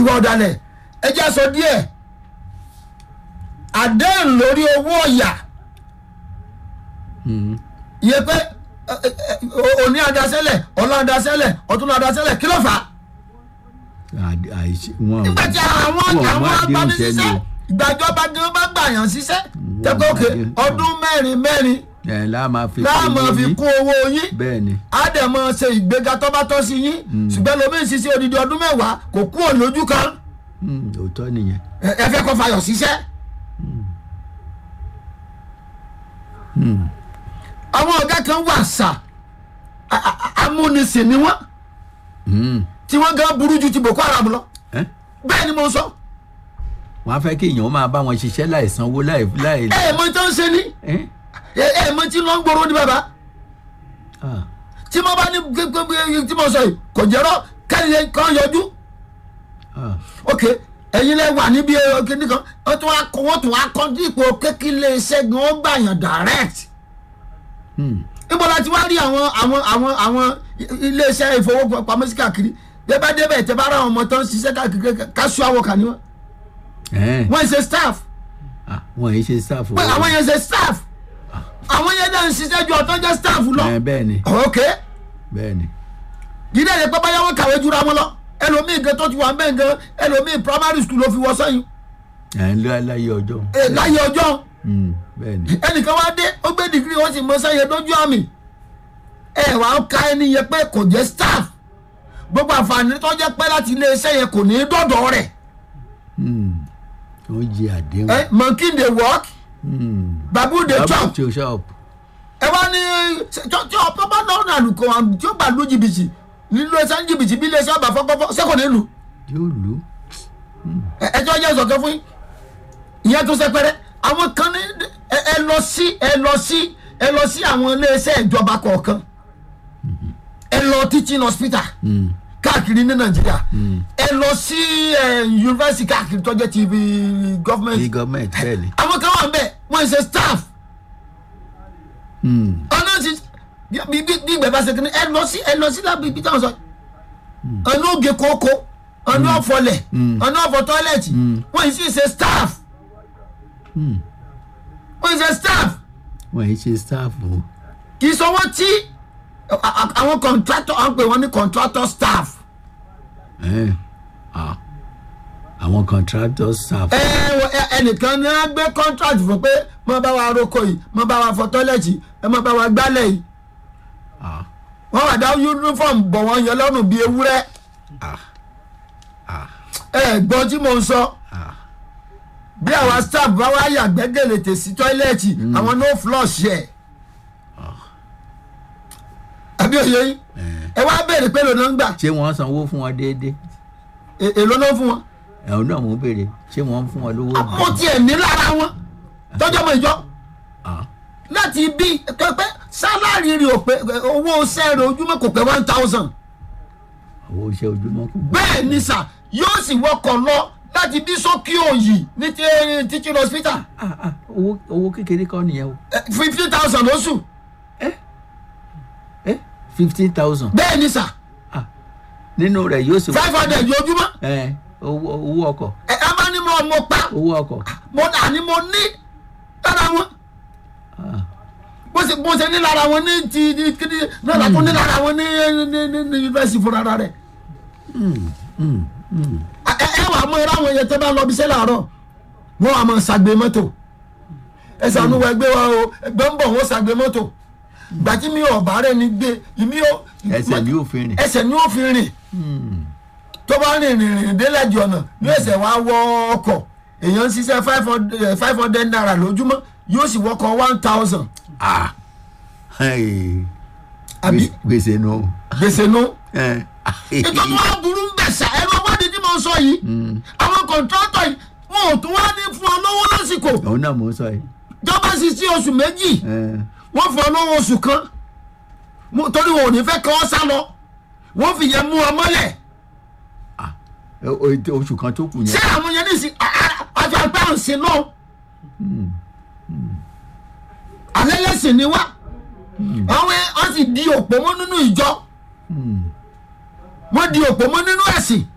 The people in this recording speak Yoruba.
ìwà ọ̀dàlẹ̀ ẹ jẹ́ sọ díẹ̀ àdéhùn lórí owó ọ̀yà Mm. iye pé ẹ, ẹ, ẹ, òní adasẹ́lẹ̀ ọ̀la adasẹ́lẹ̀ ọ̀tún adasẹ́lẹ̀ kí ló fà á Àd- àìṣe wọn nígbà tí àwọn wọn àwọn mú àdéhùn agbanisíṣẹ́ sẹ́nu ìgbàjọba gan bá gbàyàn síṣẹ́ Wọ́n tẹ́kọ̀ òkè mú àdéhùn. ọdún mẹ́rin mẹ́rin ẹ̀ láà máa fi láàmú owó fi yín. kún owó yín bẹ́ẹ̀ ni á dẹ̀ mọ ṣe ìgbéga tó bá tọ́ sí yín ṣùgbọ́n lómi ìṣiṣẹ́ odidi ọdún mẹ́wàá kò kú ò lójú kan Mm, òótọ́ nìyẹn ẹ ẹ fẹ́ kọ́ fayọ̀ síṣẹ́. Mm. àwọn ọ̀gá kan wà sà a- a- a- amúnisìn ni wọ́n Mm. tí wọ́n gan burú ju ti boko haram lọ Ẹ́? bẹ́ẹ̀ ni mo sọ wọ́n á fẹ́ kí èèyàn máa bá wọn ṣiṣẹ́ láì sanwó láì láì. ẹ ẹ mọ tí wọ́n ń ṣe ni Ẹ́? ẹ ẹ mọ tí wọ́n ń gbòòrò ní bàbá Ah. tí mo bá ní gbégbé tí mo sọ yìí kò jẹ́rọ kẹ́lẹ́ kan yọjú Ah. ok ẹ̀yin lẹ wà níbi kíní kan wọ́n tún wá kọ́ wọ́n tún wá kọ́ dípò kékeré iṣẹ́ gan ó gbàyàn direct Mm. níbo la ti wá rí àwọn àwọn àwọn àwọn iléeṣẹ́ ìfowópamọ́sí káàkiri débà débẹ̀ tẹ́ bá ra àwọn ọmọ tó ń ṣiṣẹ́ káàkiri káṣú àwọkà ni wọ́n Ẹ́. wọ́n ṣe staff Ah, wọ́n yìí ṣe sáfù. pé àwọn yẹn ṣe staff àwọn yẹn náà ń ṣiṣẹ́ ju ọ̀tọ́ jẹ́ staff lọ Ẹ́, bẹ́ẹ̀ ni ok bẹ́ẹ̀ ni. yìí lè pẹ́ báyà wọ́n kàwé jura wọn lọ ẹlòmíì gan tó ti wà bẹ́ẹ̀ gan ẹlòmíì primary school ló fi wọ́ sẹ́yìn ẹ̀ ń lọ láyé ọjọ́. ẹ, láyé ọjọ́ Mm, bẹ́ẹ̀ ni. ẹnìkan wá dé ó gbé dìgírì wọ́n sì mọ sẹ́yìn lójú àmì ẹ wàá ká ẹni yẹn pé kò jẹ́ staff gbogbo àǹfààní tó jẹ́ pé láti iléeṣẹ́ yẹn kò ní í dọ̀dọ̀ rẹ̀ Mm. wọ́n jẹ àdéhùn. ẹ monkey dey work Mm. babu dey Double chop to shop. ẹ wá ní tí ọ̀pọ̀ bá lọ́rùn àlùkò àwọn tí ó bá lu jìbìtì nílò ẹsẹ̀ ní jìbìtì bí iléeṣẹ́ ọba fọ́kọ́fọ́ sẹ́kọ̀ nílùú yóò lù ú. ẹjọ́ jẹ́ ìsọ̀kẹ́ fún yín ìyẹn tó sẹpẹrẹ àwọn kan ní ẹ ẹ lọ sí ẹ lọ sí ẹ lọ sí àwọn iléeṣẹ́ ìjọba kọ̀ọ̀kan ẹ lọ teaching hospital Mm. káàkiri ní nàìjíríà Mm. ẹ lọ sí ẹ yunifásitì káàkiri tó jẹ́ ti ibi bí gọ́fìmẹ̀ntì gọ́ọ̀mẹ̀ntì bẹ́ẹ̀ ni. àwọn kan wà ń bẹ̀ wọ́n ń ṣe staff Mm. ọ̀nà ti bí bí bí ìgbẹ́ bá ṣe kí ni ẹ lọ sí ẹ lọ sí lábí ibi táwọn sọ ọ̀nà ògè kókó ọ̀nà ọ̀fọ̀lẹ̀ Mm. ọ̀nà ọ̀fọ̀ tọ́lẹ̀tì Mm. wọ́n yìí sì ṣe staff Mm. wọ́n yìí ṣe staff wọ́n yìí ṣe sáfù. kì í sanwó tí a- a- àwọn contractor à ń pè wọ́n ní contractor staff Ẹ́. Ah. àwọn contractor staff. ẹ wọ- ẹ- ẹnìkan ní wọ́n gbé contract fún pé mo bá wa roko yìí mo bá wa fọ tọ́lẹ̀tì ẹ mo bá wa gbálẹ̀ yìí Ah. wọ́n wà dá uniform bọ̀ wọ́n yẹn lọ́rùn bíi ewúrẹ́ Ah. Ah. ẹ gbọ́n tí mo ń sọ. Ah. bí àwa staff bá wá yàgbẹ́ gèlètè sí tọ́ílẹ̀tì àwọn no flush yẹ. àbí òye yín ẹ wá béèrè pé lónà ń gbà ṣé wọ́n sanwó fún wọn déédéé. è- èló ló ń fún wọn. ẹ̀hún náà mò ń béèrè ṣé wọ́n ń fún wọn lówó. mo tiẹ̀ ní lára wọn tọ́jọ́ mọ ìjọ Ah. láti bí pẹ́pẹ́ sálárì rẹ̀ ò pé owó sẹ́ẹ̀rẹ̀ ojúmọ́ kò pé one thousand owó iṣẹ́ ojúmọ́ kù. bẹ́ẹ̀ ni sà yóò sì wọkọ̀ lọ láti bí sókè òyì ní ti- teaching hospital Ah, ah, owó owó kékeré kọ́ nìyẹn o. fifteen thousand lóṣù ẹ fifteen thousand. bẹ́ẹ̀ ni sà nínú rẹ̀ yóò sì. five hundred lójúmọ́ ẹ owó owó ọkọ̀ ẹ ẹ bá ní mo mo pa owó ọkọ̀. mo dà ní mo ní lára wọn Ah. bó ṣe bó ṣe ní lára wọn ní ti ní kíni náà látún ní lára wọn ní ní ní ní yunifásitì fúnra rẹ̀ Mm, mm, mm. ẹ ẹ wà mọ irú àwọn yẹn tẹ́ bá lọ bí sẹ́ làárọ̀ wọ́n wà mọ ṣàgbé mọ́tò ẹ sànú wa ẹgbẹ́ wa o ẹgbẹ́ ń bọ̀ wọ́n ṣàgbé mọ́tò gbàtí mi ò bá rẹ̀ ní gbé mi ò ẹsẹ̀ ní òfin rìn. ẹsẹ̀ ni ó fi rìn Mm. tó bá rìn rìn rìn délẹ̀jì ọ̀nà yóò ẹsẹ̀ wá wọ ọkọ̀ èèyàn ń ṣiṣẹ́ five hundred five hundred naira lójúmọ́ yóò sì wọkọ̀ one thousand Ah. Hey. àbí gbèsè nù. gbèsè nù. ẹ. ètò tó wá burú ń bẹ̀ sá ẹ̀rọ wádìí tí mo sọ yìí àwọn kọ̀ǹtrátọ̀ yìí wọn ò tún wá ní fún ọ lọ́wọ́ lásìkò òun náà mò ń sọ yìí. jọba sì sí oṣù méjì ẹ. wọ́n fún ọ lọ́wọ́ oṣù kan Mo- torí wọn ò ní fẹ́ kọ́ ọ sá lọ wọ́n fi yẹn mú ọ mọ́lẹ̀ Ah. O- o- oṣù kan tó kù ṣé yẹn. àwọn yẹn ní sí àjọ àgbà ọ̀sìn náà alẹ́ lẹ́sìn ni wá àwọn ẹ̀ wọ́n sì di òpó mọ́ nínú ìjọ Mm. wọ́n di òpó mọ́ nínú ẹ̀sìn